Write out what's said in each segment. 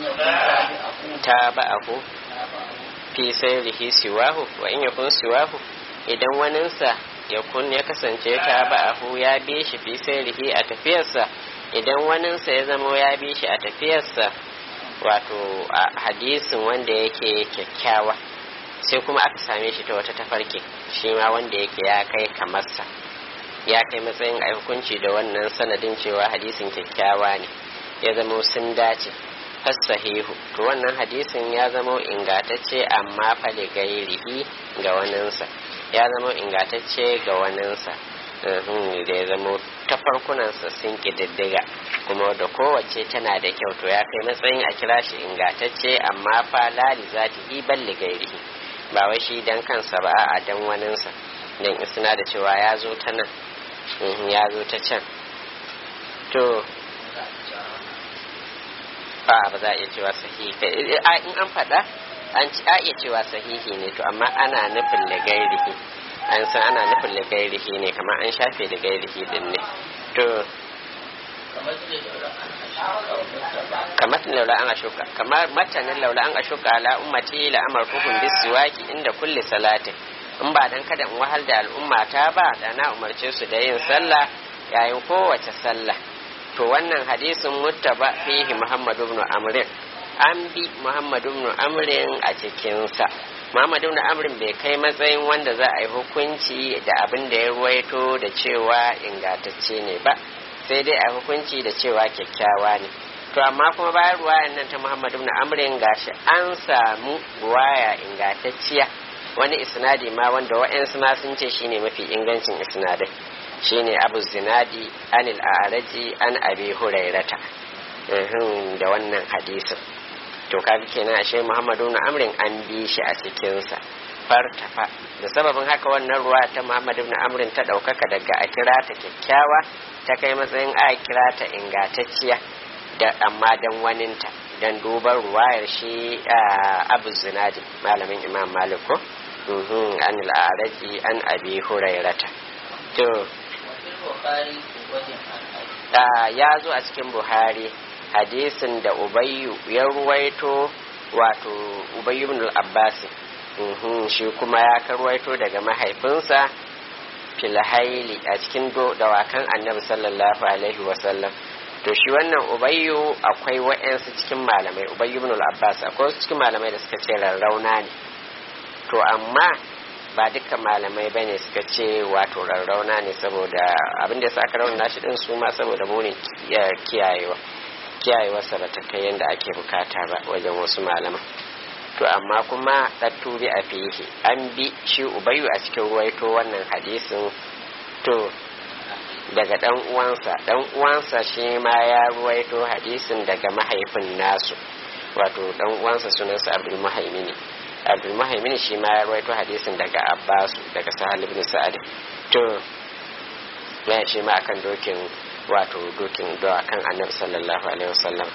ta ba'ahu fi sayrihi siwahu wa in yakun siwahu idan waninsa ya kun ya kasance ta ba'ahu ya bi shi fi sayrihi a tafiyarsa idan waninsa ya zama ya bi shi a tafiyarsa wato a hadisin wanda yake kyakkyawa sai kuma aka same shi ta wata tafarki shi ma wanda yake ya kai kamarsa ya kai matsayin a hukunci da wannan sanadin cewa hadisin kyakkyawa ne ya zama sun dace sahihu to wannan hadisin ya zama ingatacce amma fa da gairihi ga waninsa ya zama ingatacce ga waninsa da ya zama ta farkunansa sun ƙididdiga kuma da kowace tana da kyau to ya kai matsayin a kira shi ingatacce amma fa lali za ta yi balli gairihi ba wai shi dan kansa ba a dan waninsa dan isna da cewa ya zo ta nan ya zo ta can to ba ba za a iya cewa sahihi in an faɗa an ci a iya cewa sahihi ne to amma ana nufin ligairihi an san ana nufin ligairihi ne kamar an shafe ligairihi din ne to kamar laula an ashuka kamar matanin laula an ashuka ala ummati la amartuhum bisiwaki inda kulli salatin in ba dan kada in wahal da al'umma ta ba da na umarce su da yin sallah yayin kowace sallah to wannan hadisin muttaba fihi Muhammad ibn Amr an bi Muhammad ibn Amr a cikin sa Muhammad ibn Amr bai kai matsayin wanda za a yi hukunci da abin da ya ruwaito da cewa ingantacce ne ba sai dai a hukunci da cewa kyakkyawa ne to amma kuma bayan ruwayan nan ta Muhammad ibn Amr gashi an samu ruwaya ingantacciya wani isnadi ma wanda wa'yansu ma sun ce shine mafi ingancin isnadai shine abu zinadi anil a'raji an abi hurairata da wannan hadisin to kaga kenan ashe muhammadu na amrin an bi shi a cikinsa fartafa da sababin haka wannan ruwa ta muhammadu na amrin ta ɗaukaka daga a kira ta kyakkyawa ta kai matsayin a kira ta ingantacciya da amma dan waninta dan duban ruwayar shi abu zinadi malamin imam malik ko an al'araji an abi hurairata to ya zo a cikin buhari hadisin da ubayyu ya ruwaito wato ubayyu ibn al-abbas shi kuma ya karwaito daga mahaifinsa filhaili a cikin dawakan annabi sallallahu alaihi wasallam to shi wannan ubayyu akwai wa'yansu cikin malamai ubayyu ibn al-abbas akwai wasu cikin malamai da suka ce rarrauna ne to amma ba dukkan malamai ba ne suka ce wato rarrauna ne saboda abin da ya sa aka rauna shi din su ma saboda munin kiyayewa kiyayewarsa ba ta kai yadda ake bukata ba wajen wasu malaman to amma kuma ɗatturi a fiye an bi shi ubayu a cikin ruwaito wannan hadisin to daga ɗan uwansa ɗan uwansa shi ma ya ruwaito hadisin daga mahaifin nasu wato ɗan uwansa sunansa abdul muhaimini abdul muhaimini shi ma ya ruwaito hadisin daga abbasu daga sahal ibn sa'ad to ya shi ma akan dokin wato dokin dawa kan annabi sallallahu alaihi wasallam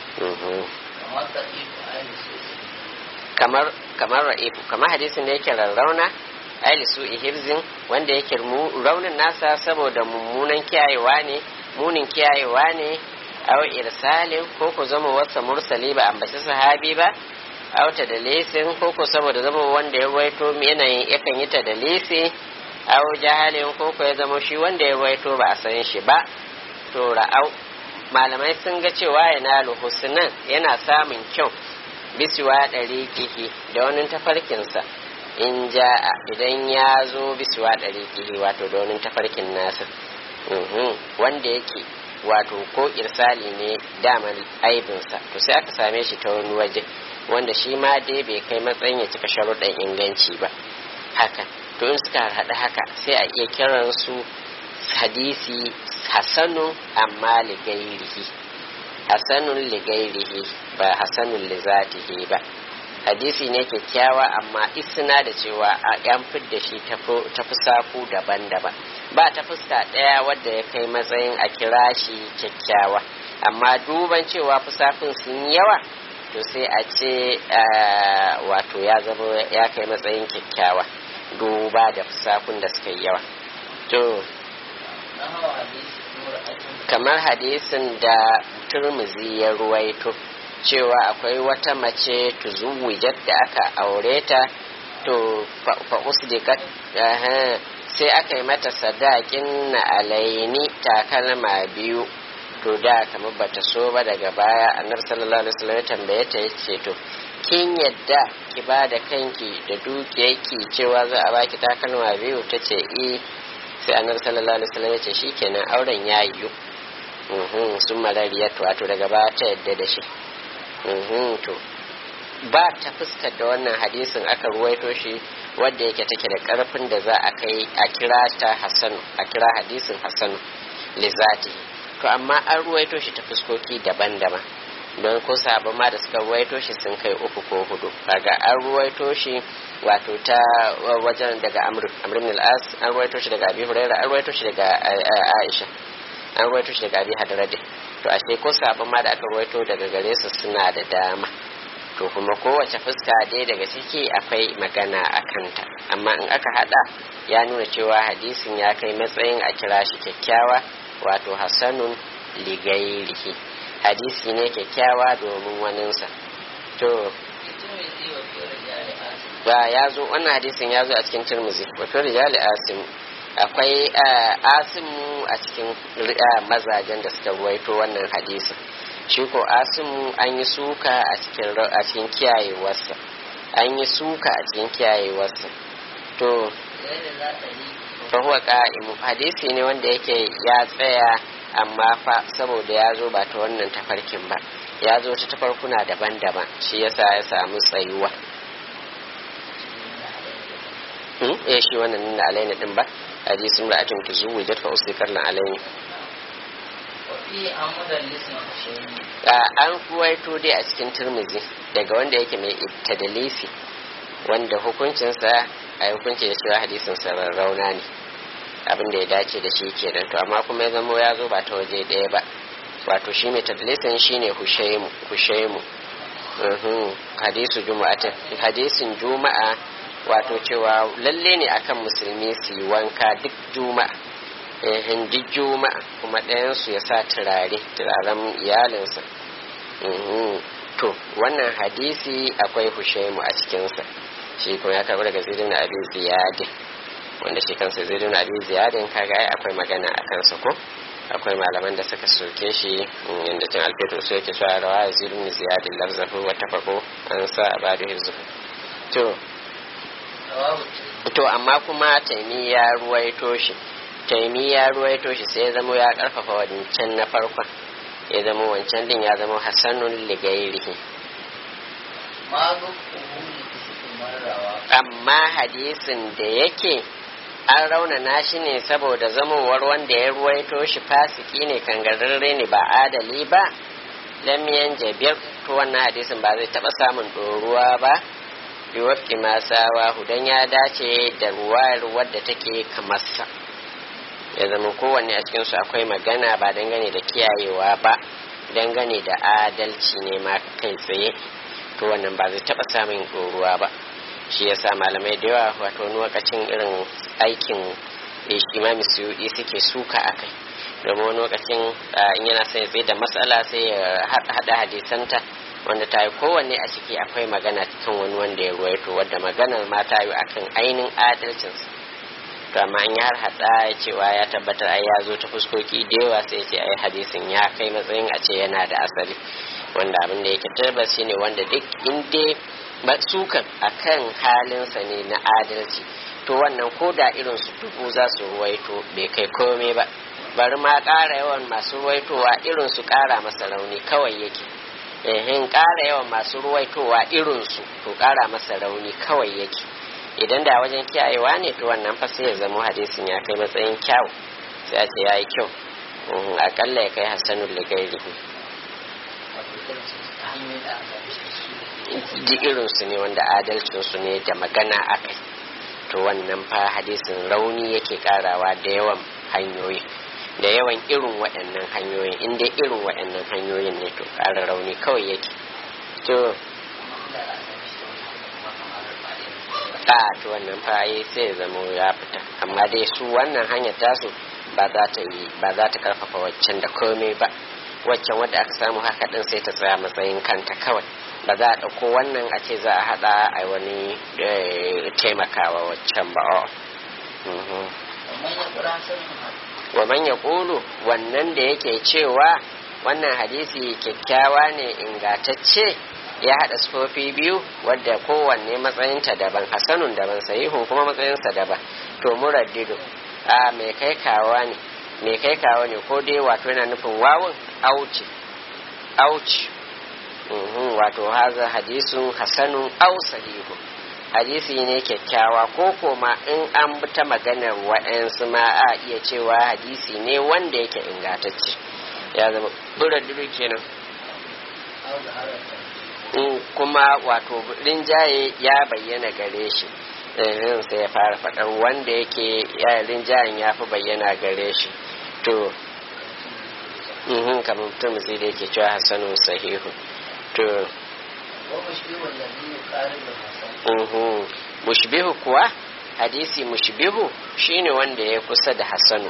kamar kamar ra'ifu kamar hadisin da yake rarrauna aili su ihibzin wanda yake raunin nasa saboda mummunan kiyayewa ne munin kiyayewa ne aw irsalin ko ku zama wata mursali ba ambaci sahabi ba aw ta da lesin ko ku saboda zama wanda ya ruwaito yanayin yakan yi ta da lesi aw jahalin ko ku ya zama shi wanda ya ruwaito ba a san shi ba to ra'au malamai sun ga cewa yana husnan yana samun kyau bisuwa ɗari kihi da wani tafarkinsa in ja idan ya zo bisuwa ɗari kihi wato da wani tafarkin nasa wanda yake wato ko irsali ne daman aibinsa to sai aka same shi ta wani waje wanda shi ma dai bai kai matsayin ya cika sharuɗan inganci ba haka to in suka haɗa haka sai a iya kiran su hadisi hasanu amma ligairihi hasanun ligairihi ba hasanun lizatihi ba hadisi ne kyakkyawa amma isna da cewa a yan da shi ta fusaku daban-daban ba ta fuska ɗaya wadda ya kai matsayin a kira shi kyakkyawa amma duban cewa fusafin sun yawa to sai a ce wato ya zama ya kai matsayin kyakkyawa duba da fusafin da suka yi yawa to kamar hadisin da turmuzi ya ruwaito cewa akwai wata mace tuzuwijat da aka aure ta to fa usdiqat sai aka yi mata sadakin na alaini takalma biyu to da kamar bata so ba daga baya annabi sallallahu alaihi wasallam ya tambaye ta yace to kin yadda ki ba da kanki da dukiyarki cewa za a baki takalma biyu ta ce eh sai annabi sallallahu alaihi wasallam ya ce shikenan auren ya yiwu sun marariya wato daga baya ta yadda da shi to ba ta fuskar da wannan hadisin aka ruwaito shi wadda yake take da karfin da za a kai a kira ta hassanu a kira hadisin hassanu lizati to amma an ruwaito shi ta fuskoki daban-daban don ko sabon ma da suka ruwaito shi sun kai uku ko hudu kaga an ruwaito shi wato ta wajen daga amr amr ibn al-as an ruwaito shi daga abi hurairah an ruwaito shi daga aisha an ruwaito shi daga abi hadrade to ashe ko sabon ma da aka ruwaito daga gare su suna da dama to kuma kowace fuska dai daga ciki akwai magana a kanta amma in aka hada ya nuna cewa hadisin ya kai matsayin a kira shi kyakkyawa wato hassanun ligairihi hadisi ne kyakkyawa domin waninsa to ba ya zo wannan hadisin ya zo a cikin turmuzi wato rijali asim akwai asimu a cikin mazajen da suka ruwaito wannan hadisin shi ko asimu an yi suka a cikin a cikin kiyayewarsa an yi suka a cikin kiyayewarsa to fa huwa qa'imu hadisi ne wanda yake ya tsaya amma fa saboda ya zo ba ta wannan tafarkin ba ya zo ta tafarkuna daban-daban shi yasa ya samu tsayuwa eh shi wannan da alaina din ba hadisin ra'atin tuzuwijat fa usdikar lan alaini an kuwaito dai a cikin turmizi daga wanda yake mai tadalisi wanda hukuncinsa a hukunci da cewa hadisin rauna ne abin da ya dace da shi kenan to amma kuma ya zamo ya zo ba ta waje ɗaya ba wato shi mai tadalisin shine hushaimu hushaimu hadisu juma'a hadisin juma'a wato cewa lalle ne akan musulmi su yi wanka duk juma'a ehin duk juma'a kuma ɗayansu ya sa turare turaren iyalinsa to wannan hadisi akwai hushaimu a cikinsa shi kuma ya karɓi daga zirin na abin ziyadin wanda shi kansa zirin na abin ziyadin kaga ai akwai magana a kansa ko akwai malaman da suka soke shi yadda cin alfetur su yake cewa rawa zirin ziyadin lafzafu wata fako an sa a bada hizufu to to amma kuma taimi ya ruwaito shi taimi ya ruwaito shi sai ya zama ya karfafa wancan na farkon ya zama wancan din ya zama hassanun ligairihi amma hadisin da yake an raunana shi ne saboda zamowar wanda ya ruwaito shi fasiki ne kangararre ne ba adali ba lamiyan jabir to wannan hadisin ba zai taba samun ɗoruwa ba biwafki masawa hudan ya dace da ruwayar wadda take kamarsa ya zama kowanne a cikinsu akwai magana ba dangane da kiyayewa ba dangane da adalci ne ma kai tsaye to wannan ba zai taba samun ɗoruwa ba shi yasa malamai da yawa wato wani lokacin irin aikin imami suyudi suke suka a kai domin wani lokacin in yana son ya tsaye da matsala sai ya haɗa hadisanta wanda ta yi kowanne a ciki akwai magana kan wani wanda ya ruwaito wadda maganar ma ta yi akan ainihin adalcinsa to amma an yi har hada cewa ya tabbatar ai ya zo ta fuskoki da yawa sai ce ai hadisin ya kai matsayin a ce yana da asali wanda abin da yake tabbas shine wanda duk inda ba sukan akan halinsa ne na adalci to wannan ko da irin su dubu za su ruwaito bai kai komai ba bari ma ƙara yawan masu ruwaitowa irin su ƙara masa rauni kawai yake ehin ƙara yawan masu ruwaitowa irinsu to ƙara masa rauni kawai yake idan da wajen kiyayewa ne to wannan fa sai ya zama hadisin ya kai matsayin kyau sai a ce ya yi kyau akalla ya kai hassanul ligairihi ji irinsu ne wanda adalcinsu ne da magana a kai to wannan fa hadisin rauni yake karawa da yawan hanyoyi da yawan irin waɗannan hanyoyin inda irin waɗannan hanyoyin ne to ƙara rauni kawai yake to a to wannan faye sai ya zama ya fita amma dai su wannan hanyar tasu ba za ta yi ba za ta karfafa waccan da komai ba waccan wadda aka samu haka din sai ta tsaya matsayin kanta kawai ba za a ɗauko wannan a ce za a haɗa a wani taimakawa waccan ba wa man ya ƙulu wannan da yake cewa wannan hadisi kyakkyawa ne ingatacce ya haɗa sufofi biyu wadda kowanne matsayinta daban hasanun daban sahihun kuma matsayinsa daban to muraddidu a mai kai kawa ne mai kai kawa ne ko dai wato yana nufin wawun auci auci wato haza hadisun hasanun au sahihu hadisi ne kyakkyawa ko koma in an bi ta maganar wa'yansu ma a iya cewa hadisi ne wanda yake ingantacce ya zama buraddidu kenan in kuma wato rinjaye ya bayyana gare shi sai ya fara faɗar wanda yake rinjayen ya fi bayyana gare shi to kamar mutum zai da yake cewa hassanun sahihu to mushbihu kuwa hadisi mushbihu shine wanda ya kusa da hassanu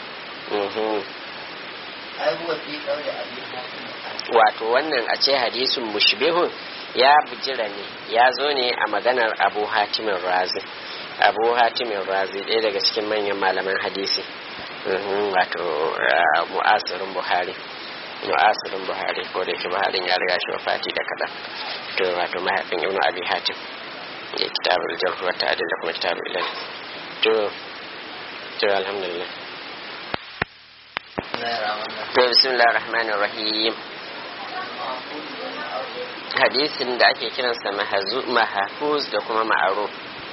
wato wannan a ce hadisin mushbihun ya bujira ne ya zo ne a maganar abu hatimin razi abu hatimin razi ɗaya daga cikin manyan malaman hadisi wato mu'asirin buhari mu'asirin buhari ko da yake buharin ya riga shi wafati da kaɗan to wato mahaifin ibnu abi hatim ya kitabul jarh wa ta'dil da kuma kitabul ilal to to alhamdulillah to bismillahir rahmanir rahim hadisin da ake kiransa mahafuz da kuma ma'aruf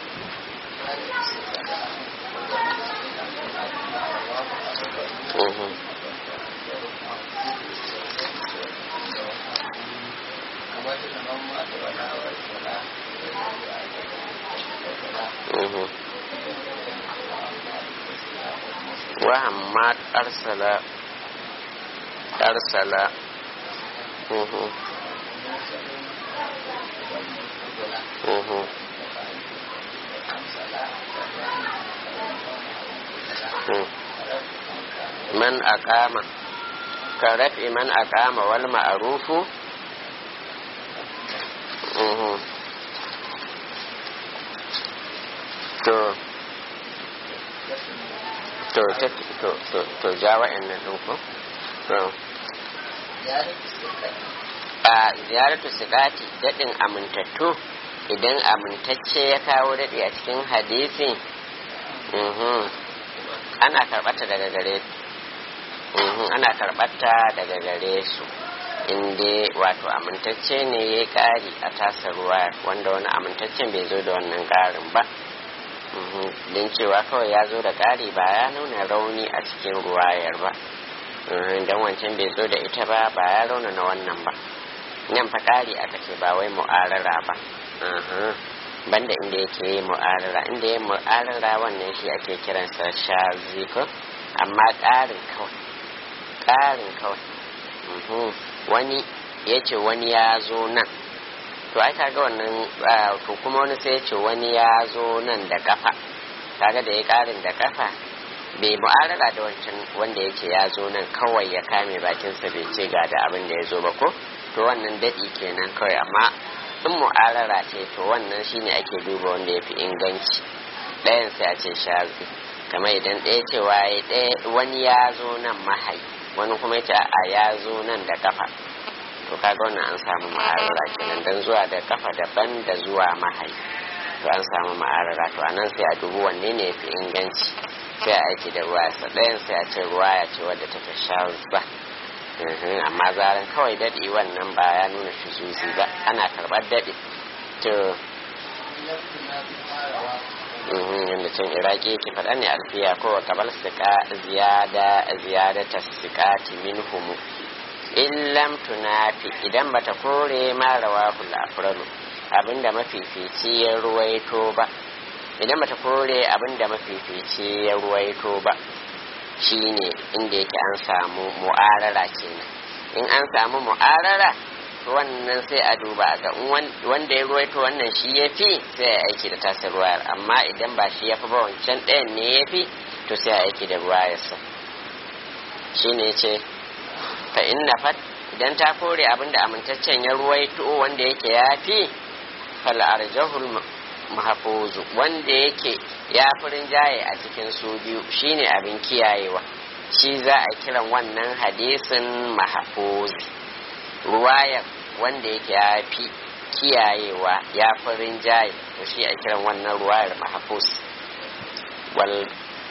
وهمات أرسل أرسل man aqama ka rafi man aqama wal ma'rufu to to to to to ja wa'annan ɗin ko to a ziyaratu sikati daɗin amintattu idan amintacce ya kawo daɗi a cikin hadisi ana karɓata daga gare ana karɓata daga gare su inda wato amintacce ne ya ƙari a tasa ruwa wanda wani amintaccen bai zo da wannan ƙarin ba don cewa kawai ya zo da ƙari ba ya nuna rauni a cikin ruwayar ba don wancan bai zo da ita ba ba ya rauna na wannan ba nan fa ƙari aka ce ba wai mu'arara ba banda inda yake yi mu'arara inda ya mu'arara wannan shi ake kiransa shaziko amma ƙarin kawai ƙarin kawai wani ya ce wani ya zo nan to ai kaga wannan to kuma wani sai ya ce wani ya zo nan da kafa kaga da ya ƙarin da kafa bai mu'arara da wancan wanda ya ce ya zo nan kawai ya kame bakinsa bai ce ga da abin da ya zo ba ko to wannan daɗi kenan kawai amma in mu'arara ce to wannan shine ake duba wanda ya fi inganci ɗayan sai a ce shazi kamar idan ɗaya cewa wani ya zo nan mahai wani kuma ya ce a ya zo nan da kafa to kaga wannan an samu mu'arara kenan dan zuwa da kafa daban da zuwa mahai to an samu mu'arara to anan sai a dubi wanne ne ya fi inganci sai a aiki da ruwa sa ɗayan sai a ce ruwa ya ce wadda take shazza amma zaran kawai daɗi wannan ba ya nuna shuzuzi ba ana karɓar daɗi to yadda can iraki yake faɗa ne alfiya ko kabal sika ziyada ziyada ta sikati min humu in lam tunafi idan bata kore ma rawahul afralu abinda mafifici ya ruwaito ba idan bata kore abinda mafifici ya ruwaito ba shine inda yake an samu mu'arara kenan in an samu mu'arara wannan sai a duba ga wanda ya ruwaito wannan shi ya fi sai a aiki da tasa ruwayar amma idan ba shi ya fi ba wancan ɗayan ne ya fi to sai a aiki da ruwayarsa shi ne ce fa inna fat idan ta kore abinda amintaccen ya ruwaito wanda yake yafi fal arjahul mahfuzu wanda yake ya furin jaye a cikin su biyu shine abin kiyayewa shi za a kiran wannan hadisin mahfuzi ruwayar wanda yake ya fi kiyayewa ya furin jaye to shi a kiran wannan ruwayar mahfuz wal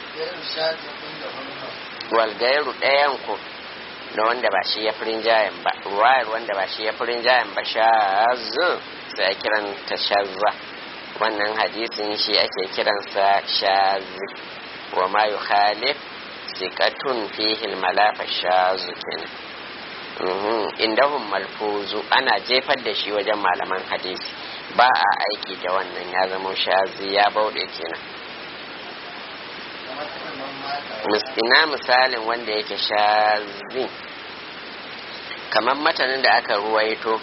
wal gairu ɗayan ku da wanda ba shi ya furin jayen ba ruwayar wanda ba shi ya furin jayen ba shazu sai a kiran ta shazza wannan hadisin shi ake kiransa shazi wa ma yukhalif sikatun fihi malafa shazu kenan indahum malfuzu ana jefar da shi wajen malaman hadisi ba a aiki da wannan ya zama shazi ya bauɗe kenan ina misalin wanda yake shazi kamar matanin da aka ruwaito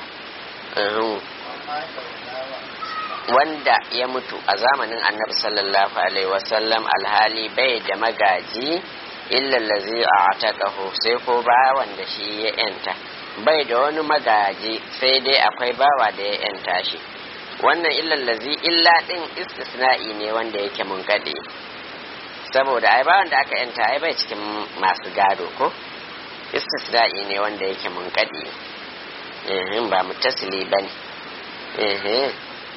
wanda ya mutu a zamanin annabi sallallahu alaihi wasallam alhali bai da magaji illallazi a atakahu sai ko bawan da shi ya yanta bai da wani magaji sai dai akwai bawa da ya yanta shi wannan illallazi illa din istisna'i ne wanda yake mun gade saboda ai bawan da aka yanta ai bai cikin masu gado ko istisna'i ne wanda yake mun gade eh ba mutasili bane eh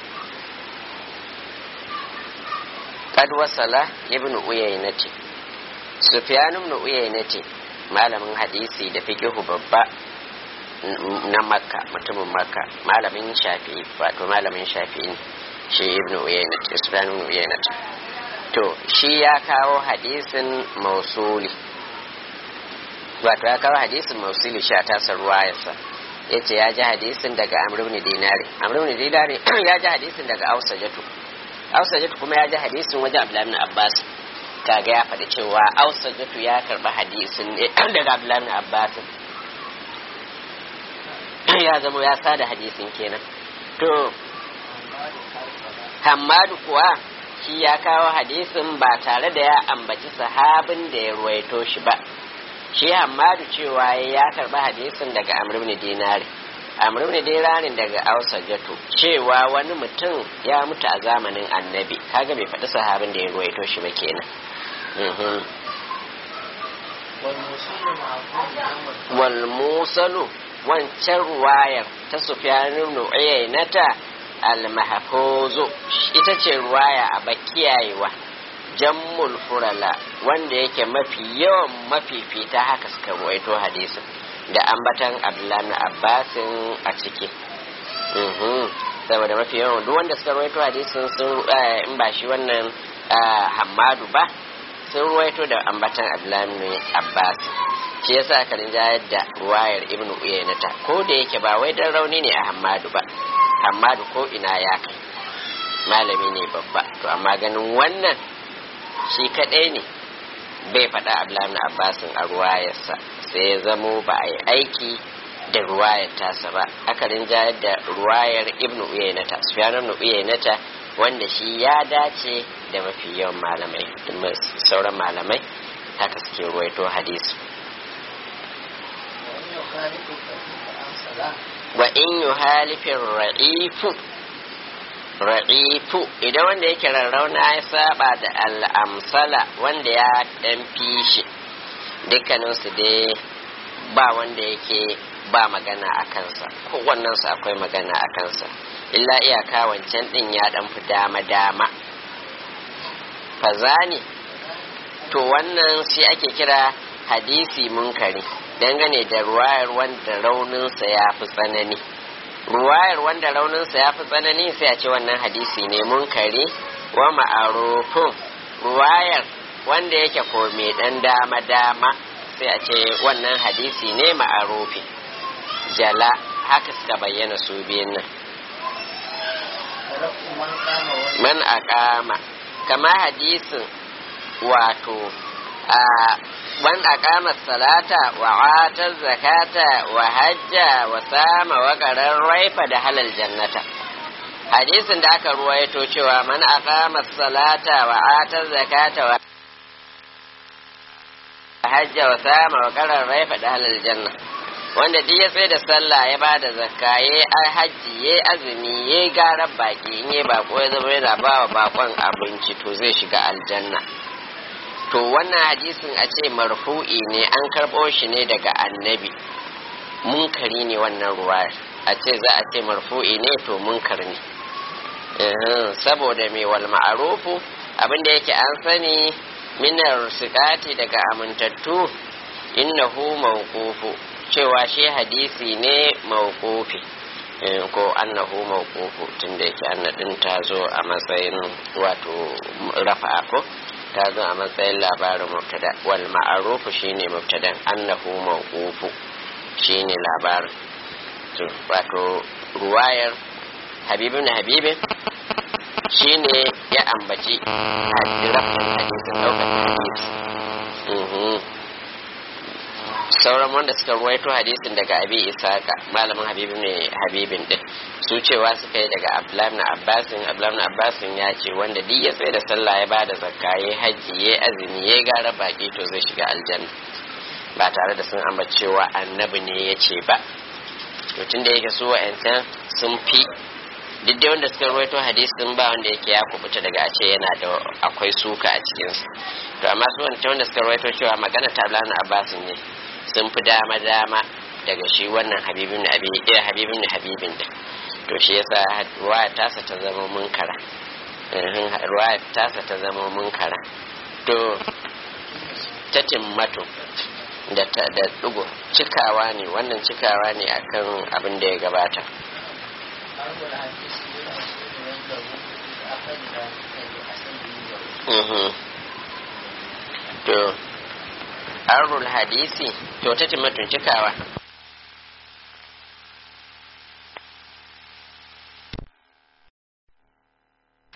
kad wasala ibnu uyaynati sufyan ibn uyaynati malamin hadisi da fiqhu babba na makka mutumin makka malamin shafi'i wato malamin shafi'i shi ibn uyaynati sufyan ibn uyaynati to shi ya kawo hadisin mausuli wato ya kawo hadisin mausuli shi a tasar ruwayarsa ya ce ya ji hadisin daga amr ibn dinari amr ibn dinari ya ji hadisin daga ausajatu ausajatu kuma ya ji hadisin wajen abdullahi ibn abbas kaga ya faɗi cewa ausajatu ya karɓi hadisin ne daga abdullahi ibn abbas ya zama ya sada hadisin kenan to hammadu kuwa shi ya kawo hadisin ba tare da ya ambaci sahabin da ya ruwaito shi ba shi hammadu cewa ya karɓi hadisin daga amr ibn dinari amr ibn dinarin daga ausajatu cewa wani mutum ya mutu a zamanin annabi kaga bai faɗi sahabin da ya ruwaito shi ba kenan wal musalu wancan ruwayar ta sufyan ibn uyaynata al mahfuzu ita ce ruwaya a bakiyayewa jammul furala wanda yake mafi yawan mafifita haka suka ruwaito hadisin da ambatan abdullahi abbasin a ciki saboda mafi yawan duk wanda suka ruwaito hadisin sun in ba shi wannan hammadu ba sun ruwaito da ambatan abdullahi abbas shi yasa aka rinjayar da ruwayar ibn uyaynata ko da yake ba wai dan rauni ne a hammadu ba hammadu ko ina ya kai malami ne babba to amma ganin wannan shi kadai ne bai faɗa abdullahi abbasin a ruwayarsa sai ya zamo ba a yi aiki da ruwayar tasa ba aka rinjayar da ruwayar ibn uyaynata sufyan ibn uyaynata wanda shi ya dace da mafi yawan malamai sauran malamai haka suke ruwaito hadisi wa in yi halifin ra'ifu ra'ifu idan wanda yake rarrauna ya saba da al'amsala wanda ya dan fishi dukkaninsu dai ba wanda yake ba magana a kansa kowannensu akwai magana a kansa illa iyaka wancan din ya dan fi dama-dama fazani to wannan shi ake kira hadisi munkari dangane da ruwayar wanda rauninsa ya fi tsanani ruwayar wanda rauninsa ya fi tsanani sai a ce wannan hadisi ne munkari wa ma'arufin ruwayar wanda yake ko mai dan dama-dama sai a ce wannan hadisi ne ma'arufi jala haka suka bayyana su biyun nan man aqama kama hadisin wato a man aqama salata wa ata zakata wa hajja wa sama wa qarar raifa da halal jannata hadisin da aka ruwaito cewa man aqama salata wa ata zakata wa hajja wa sama wa qarar raifa da halal janna wanda duk ya tsaye da sallah ya ba da zakka ya hajji ya azumi ya garar baki in ya bako ya zama yana ba wa bakon abinci to zai shiga aljanna to wannan hadisin a ce marfu'i ne an karɓo shi ne daga annabi munkari ne wannan ruwa a ce za a ce marfu'i ne to munkar ne saboda mai wal ma'arufu abinda yake an sani minar sikati daga amintattu innahu mawqufu cewa shi hadisi ne mawqufi ko annahu mawqufu tunda yake annadin ta zo a matsayin wato rafa ko ta zo a matsayin labarin mubtada wal ma'arufu shine mubtadan annahu mawqufu shine labarin wato ruwayar habibin habibin shine ya ambaci rafin hadisin daukar hadisi sauran wanda suka ruwaito hadisin daga abi isaka malamin habibin ne habibin din su cewa suka yi daga abdullahi na abbasin abdullahi na abbasin ya ce wanda duk ya tsaye da sallah ya bada zakka ya haji ya azumi ya gara baki to zai shiga aljanna ba tare da sun ambaci cewa annabi ne ya ce ba to tunda yake su wa'ancan sun fi duk dai wanda suka ruwaito hadisin ba wanda yake ya kubuta daga a ce yana da akwai suka a cikinsu to amma su wancan wanda suka ruwaito cewa magana ta na abbasin ne sun fi dama dama daga shi wannan habibin abi eh habibin habibin da to shi yasa ruwaya tasa ta zama munkara ruwaya tasa ta zama munkara to ta timmatu da ta da dugo cikawa ne wannan cikawa ne akan abin da ya gabata to arul hadisi to ta timatun cikawa